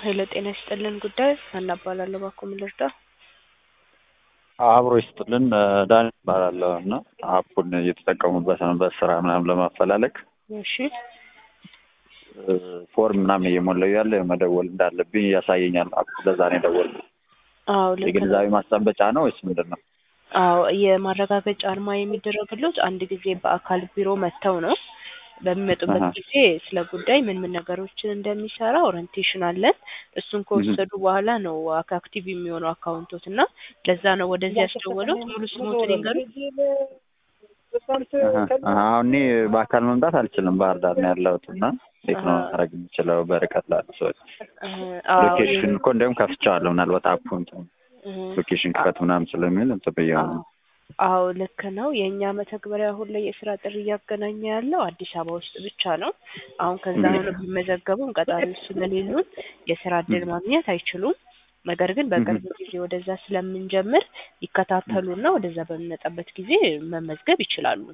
ሄሎ ጤና ይስጥልን ጉዳይ ሀና እባላለሁ። እባክዎ ምን ልርዳ? አብሮ ይስጥልን ዳን እባላለሁ እና አፑን እየተጠቀሙበት ነው በስራ ምናምን ለማፈላለግ እሺ ፎርም ምናምን እየሞላው ያለ መደወል እንዳለብኝ ያሳየኛል። አፑ ለዛ ነው የደወልኩት። አዎ ልክ ነው። የግንዛቤ ማስጨበጫ ነው ወይስ ምንድን ነው? አዎ የማረጋገጫ አርማ የሚደረግሎት አንድ ጊዜ በአካል ቢሮ መጥተው ነው። በሚመጡበት አሀ። ጊዜ ስለ ጉዳይ ምን ምን ነገሮችን እንደሚሰራ ኦሪንቴሽን አለን። እሱን ከወሰዱ በኋላ ነው አክ- አክቲቭ የሚሆነው አካውንቶት እና ለዛ ነው ወደዚህ ያስደወሉት። ሙሉ ስሞትን ይንገሩኝ። አሀ። አሁን እኔ በአካል መምጣት አልችልም። ባህር ዳር ነው ያለሁት እና እንዴት ነው አሀ። ማድረግ የምችለው በርቀት ላሉ ሰዎች? እ፣ አዎ ሎኬሽን እኮ እንዲያውም ከፍቼዋለሁ። ምናልባት አፑ እንትን እ፣ ሎኬሽን ክፈት ምናምን ስለሚል እንትን ብዬው ነው። አዎ ልክ ነው። የእኛ መተግበሪያ አሁን ላይ የስራ ጥሪ እያገናኘ ያለው አዲስ አበባ ውስጥ ብቻ ነው። አሁን ከዛ ሆነው ቢመዘገቡም ቀጣሪዎች ስለሌሉን የስራ እድል ማግኘት አይችሉም። ነገር ግን በቅርብ ጊዜ ወደዛ ስለምንጀምር ይከታተሉና ወደዛ በሚመጣበት ጊዜ መመዝገብ ይችላሉ።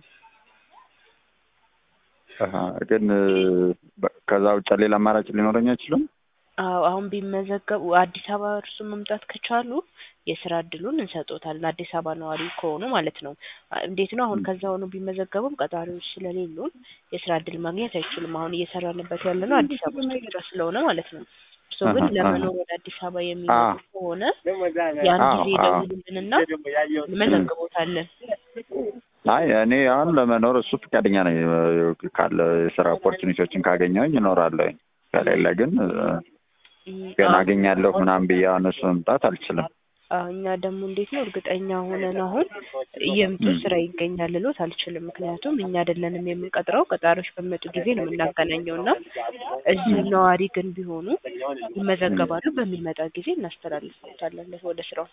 አሀ። ግን በ- ከዛ ውጭ ሌላ አማራጭ ሊኖረኝ አይችልም? አዎ አሁን ቢመዘገቡ አዲስ አበባ እርሱ መምጣት ከቻሉ የስራ እድሉን እንሰጦታለን። አዲስ አበባ ነዋሪ ከሆኑ ማለት ነው። አ- እንዴት ነው አሁን ከዛ ሆኖ ቢመዘገቡም ቀጣሪዎች ስለሌሉን የስራ እድል ማግኘት አይችሉም። አሁን እየሰራንበት ያለ ነው አዲስ አበባ ውስጥ ብቻ ስለሆነ ማለት ነው። እርሶ ግን አሀ፣ ለመኖር አሀ። ወደ አዲስ አበባ የሚመጡ አዎ። ከሆነ ያን አዎ፣ ጊዜ አዎ። ይደውሉልንና እንመዘግቦታለን። አይ እኔ አሁን ለመኖር እሱ ፈቃደኛ ነኝ። ካለ የስራ ኦፖርቹኒቲዎችን ካገኘሁኝ እኖራለሁኝ። ከሌለ ግን እም፣ ገና አዎ። አገኛለሁ ምናምን ብዬ አሁን እሱ መምጣት አልችልም። አዎ እኛ ደግሞ እንዴት ነው እርግጠኛ ሆነን አሁን እየመጡ ም። ስራ ይገኛል ልሎት አልችልም። ምክንያቱም እኛ አይደለንም የምንቀጥረው ቀጣሪዎች በሚመጡ ጊዜ ነው የምናገናኘው እና እዚሁ ነዋሪ ግን ቢሆኑ ይመዘገባሉ። በሚመጣ ጊዜ እናስተላልፍታለን ወደ ስራው።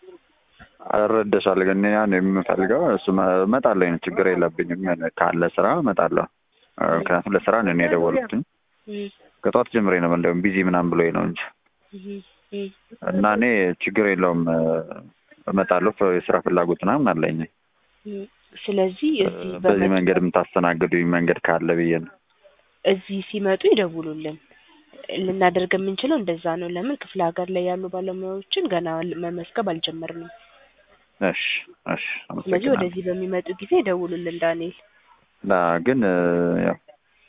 እረዳሻለሁ ግን እኔ አሁን የምፈልገው እሱ መ- እመጣለሁ፣ ችግር የለብኝም። ካለ ስራ እመጣለሁ። ምክንያቱም ለስራ ነው እኔ የደወልኩትኝ። እም፣ ከጠዋት ጀምሬ ነው እንደውም ቢዚ ምናምን ብሎኝ ነው እንጂ እም፣ እም፣ እና እኔ ችግር የለውም እመጣለሁ። ፍ- የስራ ፍላጎት ምናምን አለኝ። እም። ስለዚህ እዚህ በዚህ በመጡ መንገድ የምታስተናግዱኝ መንገድ ካለ ብዬ ነው። እዚህ ሲመጡ ይደውሉልን። ልናደርግ የምንችለው እንደዛ ነው። ለምን ክፍለ ሀገር ላይ ያሉ ባለሙያዎችን ገና መመዝገብ አልጀመርንም። እሺ እሺ፣ ስለዚህ አመሰግናለሁ። ወደዚህ በሚመጡ ጊዜ ይደውሉልን ዳንኤል። ና ግን ያው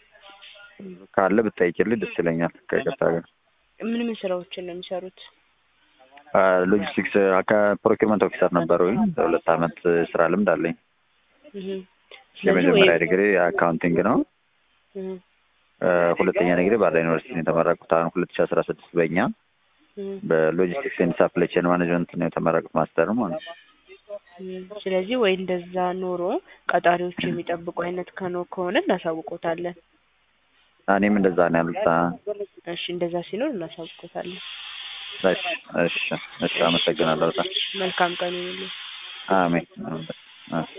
ካለ ብትጠይቂልኝ ደስ ይለኛል። ከይቅርታ ጋር ምን ምን ስራዎችን ነው የሚሰሩት? ሎጂስቲክስ ከፕሮኪርመንት ኦፊሰር ነበር ወይም ለሁለት አመት ስራ ልምድ አለኝ። እህ። ስለዚህ የመጀመሪያ ወይ ዲግሪ አካውንቲንግ ነው። እህ፣ እ፣ ሁለተኛ ዲግሪ ባላ ዩኒቨርሲቲ ነው የተመረቁት። አሁን ሁለት ሺ አስራ ስድስት በእኛ እህ፣ በሎጂስቲክስ ኤንድ ሳፕላይ ቼን ማኔጅመንት ነው የተመረቁት ማስተር ማለት ነው። እህ። ስለዚህ ወይ እንደዛ ኖሮ ቀጣሪዎቹ የሚጠብቁ አይነት ከኖ ከሆነ እናሳውቆታለን። እኔም እንደዛ ነው ያሉት። አ፣ እሺ እንደዛ ሲኖር እናሳውቆታለን። እሺ እሺ እሺ፣ አመሰግናለሁ በጣም መልካም ቀን ይሁንልህ። አሜን። አሜን።